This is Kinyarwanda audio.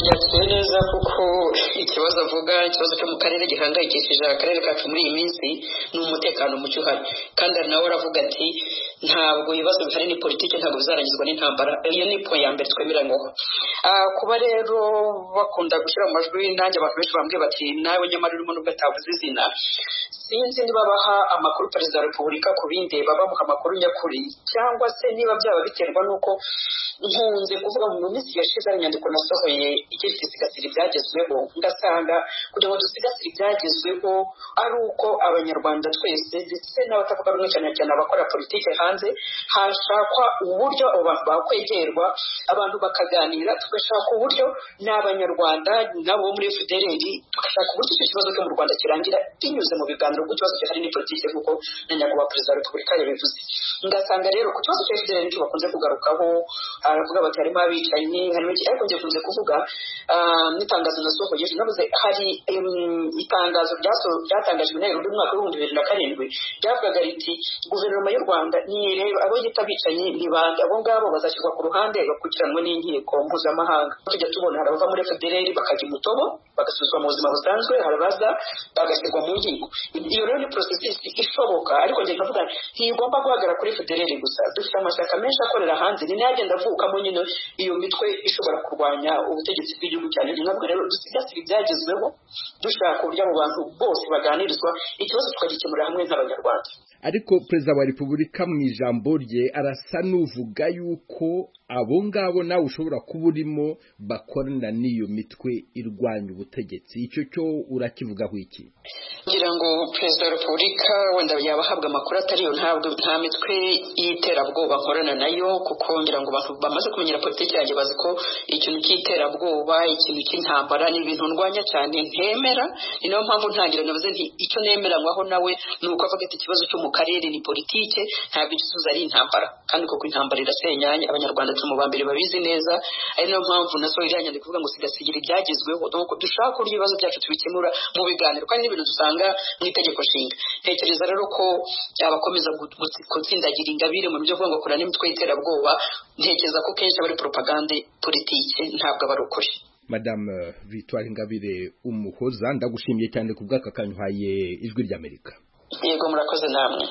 byateye neza kuko ikibazo avuga ikibazo cyo mu karere gihangayikishije akarere kacu muri iyi minsi ni umutekano muke uhari kandi hari nawe aravuga ati ntabwo ibibazo bihari ni politiki ntabwo bizarangizwa n'intambara iyo ni po ya mbere twemera ngaho kuba rero bakunda gushyira mu majwi nanjye abantu benshi bambwiye bati nawe nyamara urimo nubwo atavuze izina sinzi niba baha amakuru perezida wa repubulika ku bindi babamuha amakuru nyakuri cyangwa se niba byaba biterwa n'uko nkunze kuvuga mu minsi yashize hari inyandiko nasohoye igira iti sigasira ibyagezweho ngasanga kugira ngo dusigasire ibyagezweho ari uko abanyarwanda twese ndetse n'abatavuga rumwe cyane cyane abakora politiki hanze hashakwa uburyo abo bantu bakwegerwa abantu bakaganira tugashaka uburyo n'abanyarwanda n'abo muri fpr tugashaka uburyo icyo kibazo cyo mu rwanda kirangira binyuze mu biganiro kuko ikibazo gihari ni politiki kuko na nyakubahwa perezida wa repubulika yabivuze ngasanga rero ku kibazo cya fpr nicyo bakunze kugarukaho aravuga bati harimo abicanyi harimo iki ariko njye kunze kuvuga n'itangazo nasohoye ejo navuze hari itangazo ryatangajwe na rero umwaka w'ibihumbi bibiri na karindwi ryavugaga riti guverinoma y'u rwanda nireba abo yita abicanyi ni bande abo ngabo bazashyirwa ku ruhande bakurikiranwa n'inkiko mpuzamahanga tujya tubona hari abava muri fpr bakajya imutobo bagasuzwa mu buzima busanzwe hari abaza bagashyirwa mu nkiko iyo rero ni porosesisi ishoboka ariko njye nkavuga ntigomba guhagarara kuri fpr gusa dufite amashyaka menshi akorera hanze ni nayo agenda avukamo nyine iyo mitwe ishobora kurwanya ubutegetsi bw'igihugu cyane ntabwo rero dusigasire ibyagezweho dushaka uburyo abo bantu bose baganirizwa ikibazo tukagikemurira hamwe nk'abanyarwanda ariko perezida wa repubulika mu ijambo rye arasa n'uvuga yuko abo ngabo nawe ushobora kuba urimo bakorana n'iyo mitwe irwanya ubutegetsi icyo cyo urakivugaho iki kugira ngo perezida wa repubulika wenda yaba ahabwa amakuru atariyo ntabwo nta mitwe y'iterabwoba nkorana nayo kuko ngira ngo abantu bamaze kumenyera politiki yanjye bazi ko ikintu cy'iterabwoba ikintu cy'intambara ni ibintu ndwanya cyane ntemera ni nayo mpamvu ntangira navuze nti icyo nemeranywaho nawe ni uko avuga ati ikibazo cyo mu karere ni politike ntabwo igisubizo ari intambara kandi koko intambara irasenyanye abanyarwanda turi mu bambere babizi neza ari nayo mpamvu na iriya nyandiko ivuga ngo sigasigira ibyagezweho nuko dushaka uburyo ibibazo byacu tubikemura mu biganiro kandi n'ibintu dusanga mu itegeko nshinga ntekereza rero ko abakomeza gutsindagira ingabire mu byo ngo kurana n'imitwe y'iterabwoba ntekereza ko kenshi aba ari poropagande politike ntabwo aba ari ukuri madamu victoire ingabire umuhoza ndagushimiye cyane ku bw'aka kanyu uhaye ijwi ry'amerika yego murakoze namwe